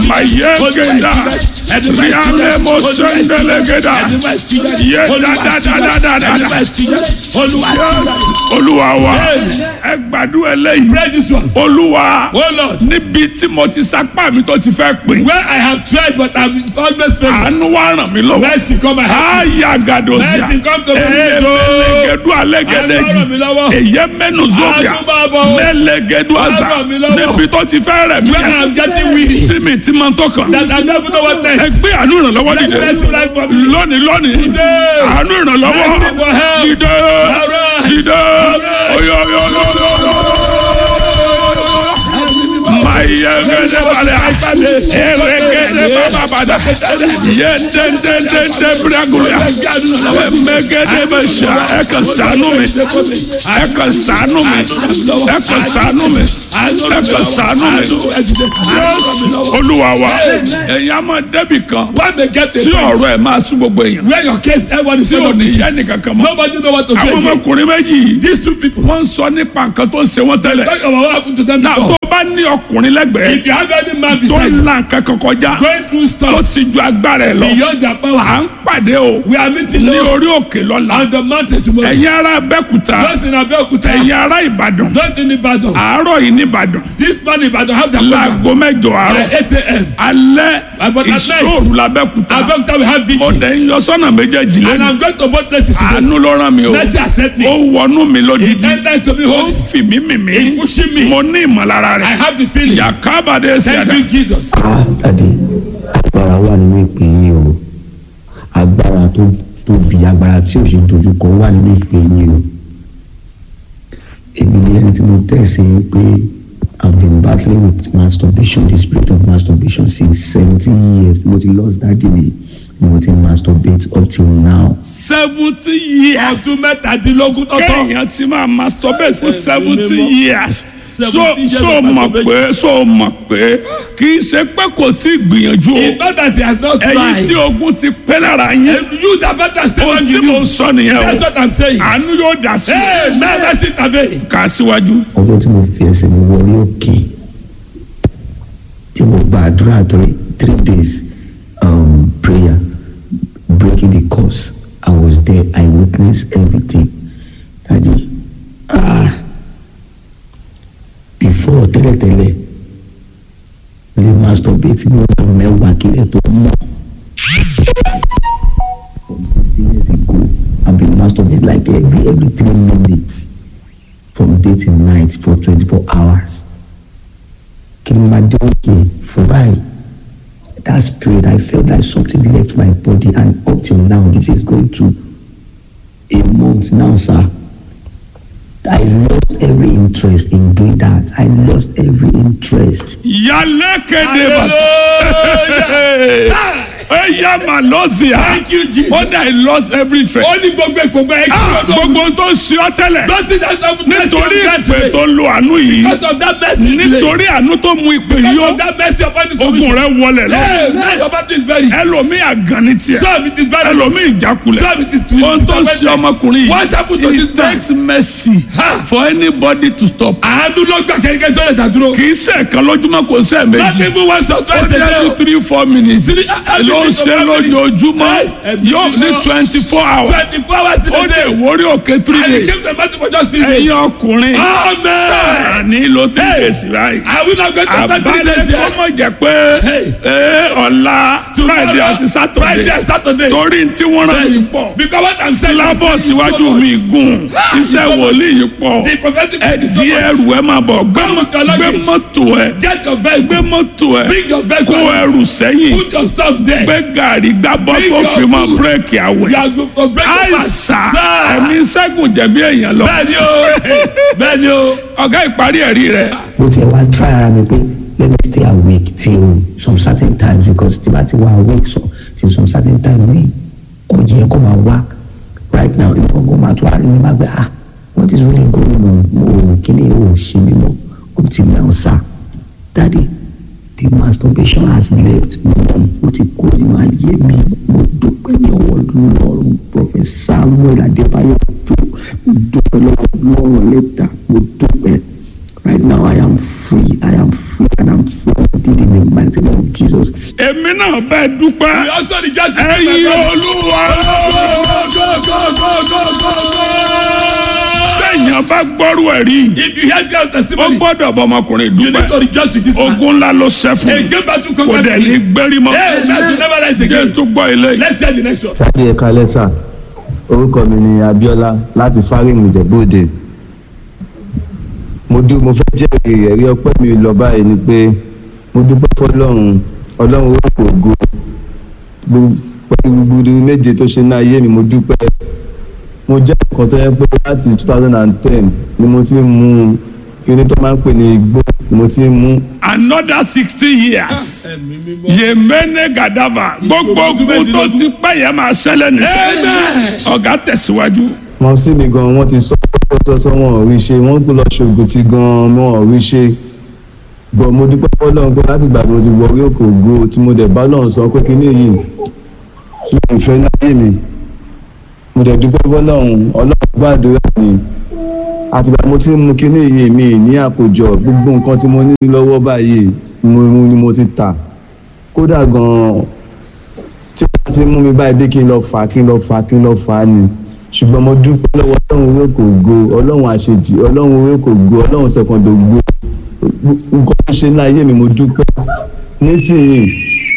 mayegeda rialemo sendelegeda ye dadadadadada olúwa wa ẹ gbàdúrà eléyìí Pray this one. olúwa Oh Lord, níbi tí mo ti sapá mi tó ti fẹ́ pè where I have tried but I'm always failing. àánú wa ràn mí lọ́wọ́ Mercy come and help me. aya gadosia Mercy come to my aid, oh. elegedu Àánú alegedeji ràn mí lọ́wọ́. eye mẹnu zobia Àánú máa bọ̀. mẹlẹgedu aza Àánú ràn mí lọ́wọ́. níbi tó ti fẹ́ rẹ̀ mí When I'm getting weary, tí mi ti máa tó kàn that I never know what ẹ next. gbé àánú ìrànlọ́wọ́ Let dìde mercy rise for me. lónìí lónìí Today. àánú ìrànlọ́wọ́ Mercy for help. dìde Arise. dìde Arise. oyoyoyoyo mayegede balẹ̀ eregede bababada yendendendende bragulia emegede bẹ sa ẹ kàn ṣàánú mi ẹ kàn ṣàánú mi ẹ kàn ṣàánú mi ẹ kàn ṣàánú mi olúwa wa ẹ̀yin a máa débì kan When they get a tí point ọ̀rọ̀ ẹ̀ máa sún gbogbo èèyàn where your case, everyone is tí ò going ní to yẹ nìkankan mọ́ Nobody know what to do àwọn again. ọmọkùnrin méjì yìí These two people, wọ́n ń sọ nípa nǹkan tó ń ṣe wọ́n tẹ́lẹ̀ talk about what happened to them náà tó before. bá ní ọkùnrin lẹ́gbẹ̀ẹ́ If you have any man tó beside ń you, la nǹkan kan kọjá going through tó stuff ti ju agbára ẹ̀ lọ beyond their à power, ń pàdé o we are meeting ní now orí òkè lọ́la on the mountain tomorrow. ẹ̀yin ará abẹ́kúta Those in Abeokuta, ẹ̀yin ará ìbàdàn those in Ibadan, àárọ̀ yìí ní ìbàdàn this man in Ibadan have their program láago mẹ́jọ by àárọ̀ 8 a.m. alẹ́ But at night, ìṣòro làbẹ́kúta Abeokuta will have victory. ọ̀dẹ̀ ń yọ sọ́nà méjèèjì And lẹ́nu I'm going to both places today. àánú ló rán mi o Let you accept ó me. wọnú mi He lójijì entered to me ó holy. fì mí mì mí He pushing me. mo ní ìmọ̀lára I rẹ̀ have the feeling. yàkábàdé sí Thank àdá you, Jesus. Ah, dàdí agbára wà nínú ìpè yín o agbára tó tóbi agbára tí ò ṣe dojúkọ wà nínú ìpè yín o èmi ni ẹni tí mo tẹ̀sí yín pé I've been battling with masturbation the spirit of masturbation since seventeen years mo ti lost daddy mi ni mo ti masturbate up till now seventy years Ọdún mẹ́tàdínlógún tọ́tọ́. kéèyàn ti máa masturbate fún seventy mímọ́. years so 70 years so of mọ̀ masturbation. pé so mọ̀ pé kì í ṣe pé kò tí ì gbìyànjú o It's not that he has not ẹ̀yin tí tried. ogun ti pẹ́ lára yín You that better stay ohun on tí you. mo sọ nìyẹn That's o what I'm saying. àánú yóò dá sí Hey, man, let's sit away. kà á síwájú. ọjọ́ tí mo fi ẹsẹ̀ mi wọlé òkè tí mo gbàdúrà three three days um, prayer breaking the curse I was there I witnessed everything daddy ah before tẹ́lẹ̀tẹ́lẹ̀ mo lè masturbate ní ọ̀nà mẹ́wàá kílẹ̀ tó mọ̀ from sixteen years ago I been masturbate like every every three minutes from day till night for twenty-four hours kí ni máa dé òkè fún báyìí that spirit I felt like something left my body and up till now this is going to a month now sir I lost every interest in doing that I lost every interest yálé kéde bá ẹ yá mà lọ́sì á Thank you, Jesus. ó dà í lost every Ó trace. ní gbogbo ìpògbà ẹ̀ kí Ah, ló dé. gbogbo ohun tó ń ṣe ọ́ tẹ́lẹ̀ Don't think that's not nítorí ìpè tó lo àánú yìí Because of that mercy today. nítorí àánú tó mú ìpè yìí Because ó of that mercy upon this ogun rẹ wọlé lọ Hey, man, your battle is very. ẹlòmíì àgànnì tiẹ̀ Some it is very. ẹlòmíì ìjákulẹ̀ Some it is ohun tó ń ṣe ọmọkùnrin yìí What happened to this it man? takes mercy Ha! for anybody to stop Àánú ló gbà kẹ́kẹ́ tó lè dàdúró. kì í ṣe ẹ̀kan lójúmọ́ kò ṣe Not méjì even once or ó twice a dé day. ní three four minutes Three- every ló ń minute of ṣe five minutes. lójoojúmọ́ Hey, every yóò ní minute. twenty four hours Twenty four hours in ó a dé day. ìwórí òkè three And he days came to the battle for just three days. ẹ̀yin ọkùnrin Amen. sàní ló ti fèsì báyìí Are we not going to spend three àbálẹ̀ days kọ́ here? mọ̀ jẹ́ pé Hey. ee, ọ̀la Tomorrow, friday àti Friday saturday and Saturday. torí tí wọ́n rán mi pọ̀ Because what I'm saying is sílábọ̀ thank you so síwájú much. mi gùn iṣẹ́ so much. wòlíì yìí pọ̀ The prophetic ẹ is so di much. ẹrù ẹ máa bọ̀ gbé Come with your gbé luggage. mọ́tò ẹ Get your gbé vehicle. mọ́tò ẹ Bring your kó vehicle. ẹrù sẹ́yìn Put your stuff there. gbé gàrí gbábọ́ Bring tó your fi máa food. bírèkì àwẹ̀ You are going for breakfast. àìsà Sir. ẹ̀mí sẹ́gun jẹ̀bi èèyàn lọ Bẹ́ẹ̀ni o. Bẹ́ẹ̀ni o. ọ̀gá ìparí ẹ̀rí rẹ̀ mo ti wá try ara mi pé let me stay awake till some certain times because tí bá ti wá awake so till some certain time ní ọjọ́ yẹn kó máa wá right now ìgbọ̀ngàn máa tún àárín mi máa gbé ah what is really going on mo kí ni o ṣe mi mọ́ up till now sir daddy the masturbation has left me ó ti kó nínú ayé mi mo dúpẹ́ ní ọwọ́ lọ́rùn prophet samuel adébáyọ̀ tó mo dúpẹ́ lọ́wọ́ lọ́rùn ẹlẹ́dà mo dúpẹ́ right now i am free i am free and i am free indeed in the mighty name of jesus Jesus. èmi náà bẹ́ẹ̀ dúpẹ́ We also rejoice with ẹ̀yin you, my brother. olúwa Go, go, go, go, go, go, go. téèyàn bá gbọ́rú ẹ̀ rí If you hear your ó testimony, gbọ́dọ̀ bọ ọmọkùnrin you need to dúpẹ́ rejoice with this man. ogun ńlá ló ṣẹ́ fún Hey, mi get back to kò conquer dẹ̀ ní me. gbérí mọ́ Hey, man, you never rise jẹ́ again. tó gbọ́ ilé yìí. Let's hear the next one. láti ẹ̀ka lẹ́sà orúkọ mi ni Abíọ́lá láti Fárímù Ìjẹ̀bú-Òde mo dú mo fẹ́ jẹ́rìí ẹ̀rí ọpẹ́ mi lọ báyìí ni pé mo dúpẹ́ fọlọ́run ọlọ́run orúkọ ògo Gbogbo- pẹ̀lú gbogbo méje tó ṣe ní ayé mi mo dúpẹ́ mo jẹ́ nǹkan tó yẹ pé láti two thousand and ten ni mo ti ń mu kíní tó máa ń pè ní igbó ni mo ti ń mu another sixty years Ẹ̀mí mímọ́. yemene gadava gbogbo ogun tó ti pẹ́ yẹn máa ṣẹlẹ̀ nìṣẹ́ ọ̀gá tẹ̀síwájú. wọn sí mi gan wọn ti sọ sọsọ wọn ò rí ṣe wọn kò lọ ṣoògùn ti gan wọn ò rí ṣe bọ mo dúpẹ́ fọ́lọ́run pé láti ìgbà tí mo ti wọ orí òkè ògo tí mo dẹ̀ bá lọ́run sọ pé kíní yìí mi ò fẹ́ láyé mi mo dẹ̀ dúpẹ́ fọ́lọ́run ọlọ́run gbàdúrà mi àtìgbà mo ti ń mu kíní yìí mi ní àkójọ gbogbo nǹkan tí mo ní lọ́wọ́ báyìí mo ni mo ti tà kódà gan tí wọ́n ti mú mi báyìí bí kí n lọ fà á kí n lọ fà á kí n lọ fà á ni ṣùgbọ́n mo dúpẹ́ lọ́wọ́ ọlọ́run orí kò go ọlọ́run àṣejì ọlọ́run orí kò go ọlọ́run sẹ̀kọ̀ndò go nǹkan tó ṣe ní ayé mi mo dúpẹ́ nísìnyí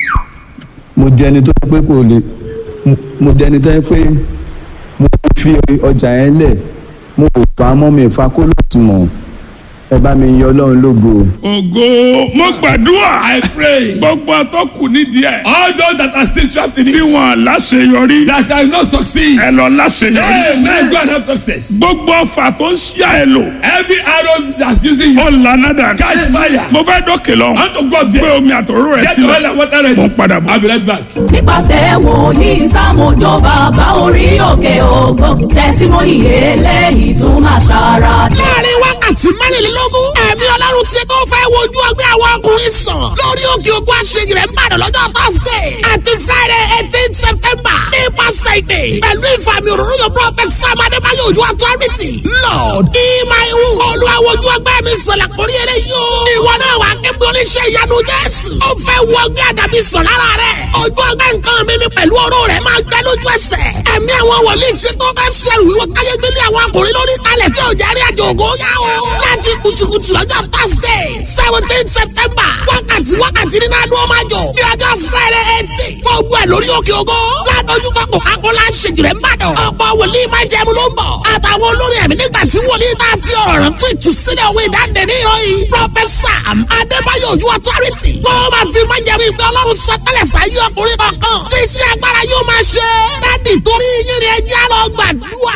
mo di ẹni tó pé kò lè mo di ẹni tó yẹ pé mo fi ọjà yẹn lẹ̀ mo ò fà á mọ́ mi ìfà kó lóòtúmọ̀ ẹ bá mi yìn ọlọ́run lógo. ògo mo gbàdúrà I pray. gbogbo àtọkù nídìí ẹ All those that are still trapped in tí it, wọn láṣeyọrí that have not succeed, ẹ lọ láṣeyọrí. Amen. Go and have success. gbogbo ọfà tó ń ṣíà ẹ lò Every arrow that's using you, ó lànà dànù. catch fire. mo fẹ́ dókè lọ I want to go up pé there. omi àtòrò rẹ Get the oil sílẹ̀ and water mo ń ready. padà bọ̀. I'll be right back. nípasẹ̀ wòlíì sámójó bàbá orí òkè ògo tẹ̀símọ́nì eléyìí tún máa ṣara jẹ́. láàrin wákàtí mẹ́rìnlélógún ẹ̀mí ọlọ́run ṣe tó fẹ́ wojú ọgbẹ́ àwọn ọkùnrin sàn lórí òkè ògùn àṣeyìí rẹ̀ ń bàdàn lọ́jọ́ thursday àti friday eighteen september nípasẹ̀ ìpè pẹ̀lú ìfàmì òróró yóò prophet sam adébáyọ̀ ojú authority lord ìmàìwù olùwàwọ̀jú ọgbẹ́ mi sọ̀rọ̀ àkórí eré yóò ìwọ náà wà kébí oníṣẹ́ ìyanu jésù ó fẹ́ wọ ọgbẹ́ àdàbí sàn lára rẹ̀ ojú ọgbẹ́ nǹkan mi ni pẹ̀lú ọ̀rọ̀ rẹ̀ máa gbẹ lójú ẹsẹ̀ ẹ̀mí àwọn wòlíì ṣe tó fẹ́ sẹ́rù wíwọ́ káyé gbélé àwọn akùnrin lórí kalẹ̀ tí ò jẹ́ rí àjò ògo yá o láti kùtùkùtù lọ́jọ́ thursday seventeen september wákàtí wákàtí nínú adúlọ́ máa jọ ní ọjọ́ friday eighteen fún ogun ẹ̀ lórí òkè ògo látọjú pápọ̀ kákólá ṣèjìrẹ́ ńbàdàn ọ̀pọ̀ wòlíì máa jẹun ló ń bọ̀ àtàwọn olórí ẹ̀mí nígbà tí wòlíì tá a fi ọ̀rọ̀ rẹ̀ fún ìtúsílẹ̀ òwe ìdáǹdè ní ìròyìn pọfẹsà adébáyọ̀ ojú authority wọ́n máa fi máa jẹun ìgbẹ́ ọlọ́run sọtẹ́lẹ̀ sáyé ọkùnrin kankan tí iṣẹ́ agbára yóò máa ṣe dádì torí yín ni ẹjẹ́ lọ gbàdúrà.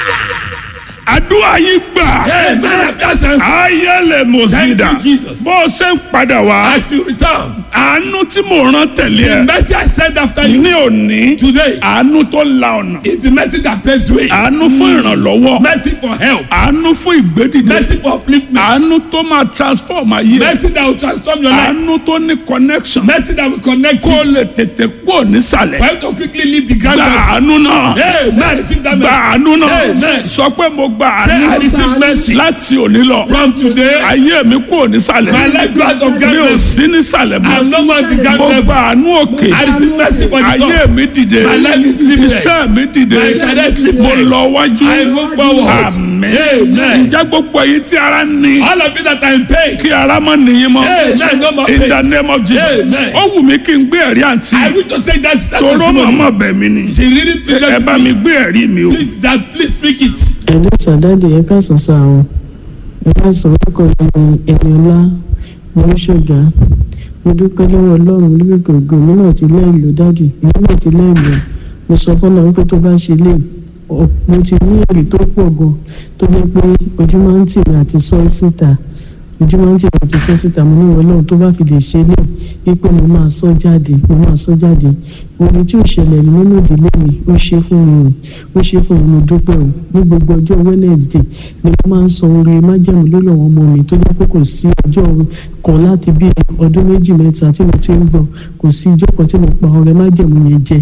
àdúrà yìí gbà Amen. That's answer. ayẹlẹ mọsídà Thank you, Jesus. bó o ṣe ń padà wá As you return, àánú tí mo rán tẹ̀lé the ẹ mercy I send after you ní òní today àánú tó la ọ̀nà is the mercy that paves way. àánú fún ìrànlọ́wọ́ Mercy for help. àánú fún ìgbédìde Mercy for upliftment. àánú tó máa transform ayé Mercy that will transform your life. àánú tó ní connection Mercy that will connect kó you. lè tètè kúrò nísàlẹ̀ For you to quickly leave the ground. gba àánú náà Amen. Receive that gba mercy. àánú náà Amen. sọ pé mo gba Say, I àánú receive mercy. láti òní lọ From today, ayé mi kúrò nísàlẹ̀ my life goes of mi ò darkness. sí nísàlẹ̀ I'm mọ́ no more the mo ground level. gba àánú òkè I receive mercy for the ayé top. mi dìde My life is lifted. iṣẹ́ mi dìde My career is lifted. mo lọ wájú I move forward. àmín Amen. ǹjẹ́ gbogbo èyí tí ara ń ní All of you that are in pain. kí ara má nìyí mọ́ Amen. No more in the pain. name of Jesus Amen. ó wù mí kí n gbé ẹ̀rí àǹtí I wish to take that that toró testimony. màmá bẹ̀ mí ni She really ẹ pleaded bá with mi me. gbé ẹ̀rí mi o. Please, that, please speak it. ẹ̀lú sàdáàdì ẹ káàsán sá o ẹ káàsán orúkọ mi ni Ẹniọlá mọ́ṣọ́gà mo dúpẹ́ lọ́wọ́ ọlọ́run lórí gògó mi náà ti lẹ́yìn lò dáàdì mi náà ti lẹ́yìn lò mo sọ fọ́nà wípé tó bá ṣe lè ọ- mo ti ní èrè tó pọ̀ gan tó jẹ́ pé ojú máa ń tì mí àti sọ síta ojú máa ń tì mí àti sọ síta mo ní ìwọ ọlọ́run tó bá fi lè ṣe lè wípé mo máa sọ jáde mo máa sọ jáde orin tí ò ṣẹlẹ̀ rí nínú ìdílé mi ó ṣe fún mi o ó ṣe fún mi mo dúpẹ́ o ní gbogbo ọjọ́ Wednesday ni mo máa ń sọ orin májẹ̀mú lórí àwọn ọmọ mi tó jẹ́ pé kò sí ọjọ́ kan láti bí ọdún méjì mẹ́ta tí mo ti ń gbọ́ kò sí ijọ́ kan tí mo pa ọrẹ májẹ̀mú yẹn jẹ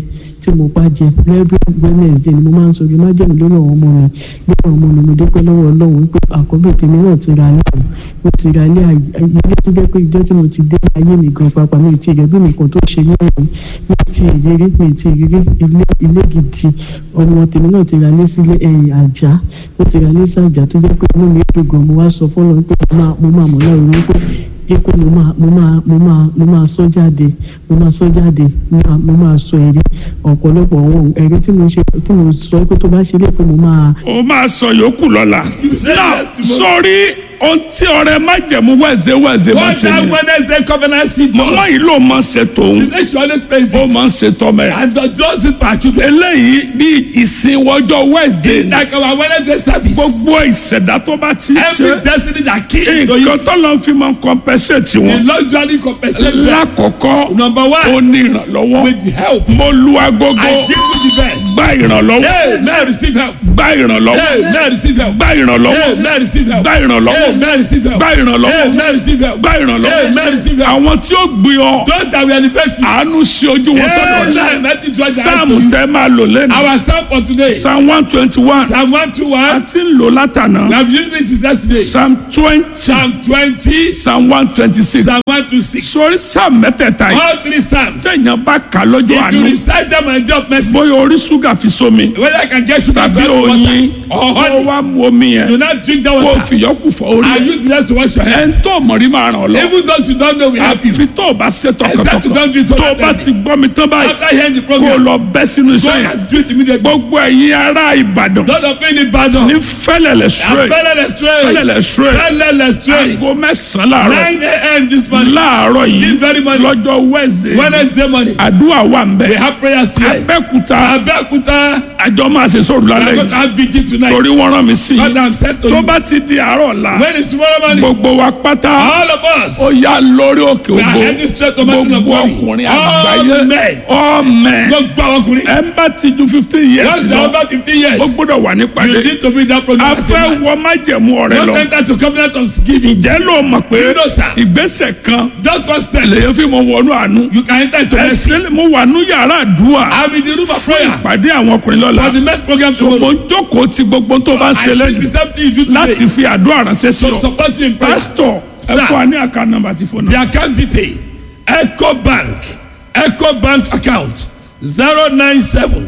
tí mo bá jẹ every wednesday ni mo máa ń sọ má jẹun lórí àwọn ọmọ mi lórí àwọn ọmọ mi mo dúpẹ́ lọ́wọ́ ọlọ́run pé àkọ́bí tèmi náà ti ra ilé ọ̀hún mo ti ra ilé ayé ilé tó jẹ́ pé ìjọ tí mo ti dé ayé mi gan pàápàá mi ti rẹ̀ bí mi kan tó ṣe ní ọ̀hún mi ti ìrírí mi ti ìrírí ilé ilé gidi ọmọ tèmi náà ti ra ilé sílé ẹ̀yìn àjà mo ti ra ilé sí àjà tó jẹ́ pé inú mi dùn gan mo wá sọ fọ́lọ́ pé mo máa mo máa mọ̀ láàrin wípé pé mo máa mo máa mo máa mo máa sọ jáde mo máa sọ jáde mo máa mo máa sọ ẹ̀rí ọ̀pọ̀lọpọ̀ àwọn ẹ̀rí tí mo ṣe tí mo sọ pé tó bá ṣe lé pé mo máa. o máa sọ yòókù lọ́la náà sórí ohun tí ọrẹ májẹ̀mú wẹ̀zẹ̀ wẹ̀zẹ̀ máa What ṣe that ni Wednesday covenant seed màmá does. yìí ló máa ṣe tòun She said she always pays ó it. máa ń ṣe tọmọ ẹ̀ And does it for her children. eléyìí bí ìsìn wọjọ́ wednesday ni Like our Wednesday service. gbogbo ìṣẹ̀dá tó bá ti Every ṣe destiny that came to nǹkan you. tó lọ fi máa ń compensate The wọn Lord granted compensation. lákọ̀ọ́kọ́ Number ó one, ní ìrànlọ́wọ́ with the help. mo lu agogo I give you the best. gba ìrànlọ́wọ́ Hey, man, receive help. gba ìrànlọ́wọ́ Hey, man, receive help. gba ìrànlọ́wọ́ Hey, man, receive help. gba ìrànlọ́wọ́ Hey, man, receive help. gba ìrànlọ́wọ́ Hey, man, receive help. gba Hey, man, ìrànlọ́wọ́ receive help. àwọn tí ó gbé ọ Those that will elevate you. àánú ṣe ojú wọn Hey, sọ́dọ̀ man, let it draw the eyes sáàmù to you. tẹ́ máa lò lẹ́nu Our psalm for today. psalm one twenty one Psalm 121. a ti ń lò látànà We have used it since yesterday. psalm twenty Psalm 20. psalm one twenty six Psalm 126. sórí psalm mẹ́tẹ̀ẹ̀ta yìí All three psalms. téèyàn bá kà lọ́jọ́ If you àánú recite them and drop mercy, bóyá orí ṣúgà fi sómi whether I can get sugar to tàbí add to oyin water or kó honey, wá mu omi do yẹn not drink that kó water. fìyọ́kù fọ orí I ẹ̀ use the rest to wash your ẹ̀ ń hands. tó mọ̀rí máa ràn ọ́ lọ. Even those you don't know, we help you. àfi tó o bá ṣe Exactly, don't do tọkàntọkàn it tó o bá totally. ti gbọ́ mi tán báyìí After hearing the kó o program, lọ bẹ́ sínú go iṣẹ́ yẹn and do it immediately. gbogbo ẹ̀yin ará ìbàdàn Don't offend the battle. ní fẹ́lẹ̀lẹ̀ straight Fẹ́lẹ́lẹ̀ straight. Fẹ́lẹ́lẹ̀ straight. Fẹ́lẹ́lẹ̀ straight. aago mẹ́sàn-án láàárọ̀ 9 a.m. this morning. láàárọ̀ This yìí very morning. lọ́jọ́ wednesday Wednesday morning. àdúrà wà ń We bẹ̀ have prayers today. abẹ́kúta Abẹ́òkúta. àjọ máa ṣe sóòrù We are lálẹ́ going to yìí have vigil tonight. torí wọ́n rán mi sí God i I'm sent to tó you. bá ti di àárọ̀ ọ̀la When is tomorrow morning? gbogbo wa pátá All of us. ó yá lórí òkè We are ògo heading straight to mountain of gbogbo glory. ọkùnrin All àgbáyé men. ọmẹ Gbogbo àwọn ọkùnrin. ẹ ń bá ti ju fifteen years Once you are lọ over fifteen years, ó gbọ́dọ̀ wà you nípàdé need to be in that a program. as a fẹ́ man. wọ májẹ̀mú ọ̀rẹ́ Don't lọ enter to covenant of giving. ǹjẹ́ ló mọ̀ pé You know, sir. ìgbésẹ̀ kan Just one step. lèyàn fi mọ wọnú àánú You can enter into mercy. ẹsẹ̀ mo wà ní yàrá àdúrà I'm in the room of prayer pàdé àwọn ọkùnrin lọ́la for the next program so mo tomorrow. ń jókòó ti gbogbo tó bá ń I ṣe sit lẹ́yìn with everything you do láti today fi àdúrà ránṣẹ́ sí to ọ support you in prayer. pásítọ̀ ẹ Sir. fún wa ní àká nọ́mbà tí fóònù. The account detail Eco Bank Eco Bank account zero nine seven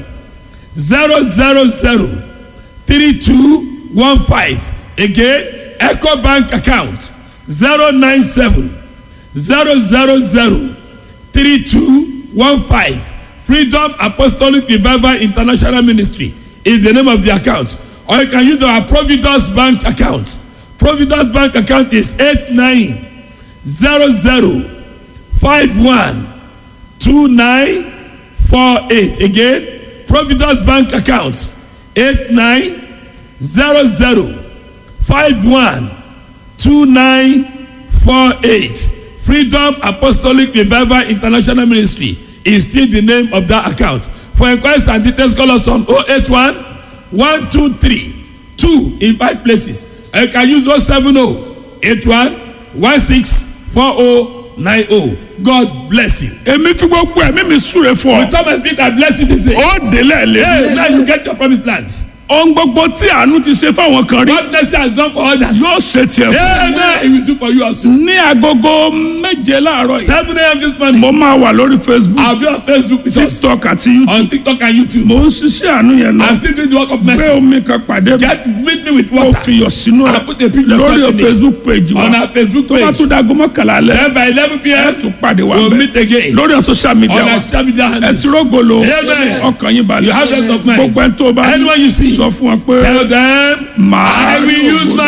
zero zero zero three two one five again Eco Bank account zero nine seven zero zero zero three two one five Freedom Apostolic Revival International Ministry is the name of the account or you can use our Providence Bank account Providence Bank account is eight nine zero zero five one two nine four eight again providence bank account eight nine zero zero five one two nine four eight freedom apostolic revival international ministry is still the name of that account for inquiries and details call us on oh eight one one two three two in five places and you can use oh seven oh eight one one six four oh nine oh god bless you. èmi fi gbogbo ẹ̀mí mi súre fún with ọ thomas peter bless you this day. ó délẹ̀ lé hey now you get your promised land. ohun gbogbo tí àánú ti ṣe fáwọn kan rí God bless you has done for others. yóò ṣe tiẹ̀ fún Hey, man, he will do for you also. ní agogo méje láàárọ̀ yìí Seven a.m. this morning. mo máa wà lórí facebook I'll be on Facebook with us. tiktok àti youtube On TikTok and YouTube. mo ń ṣiṣẹ́ àánú yẹn lọ I'm still doing the work of gbé mercy. omi kan pàdé mi Get meet me with kó water. fi yọ̀ sínú I ẹ̀ put a picture lórí of something facebook page wa on our Facebook tó bá page. tún dago mọ́kànlá alẹ́ Then by eleven ẹ p.m. tún pàdé wa we'll bẹ́ẹ̀ meet again. lórí social media On wa our social media ẹ handles. ti rógolo Amen. ọkàn yín balẹ̀ You have rest of mind. gbogbo ẹni tó bá Anyone you see. sọ fún wa pé Tell them màá I will use my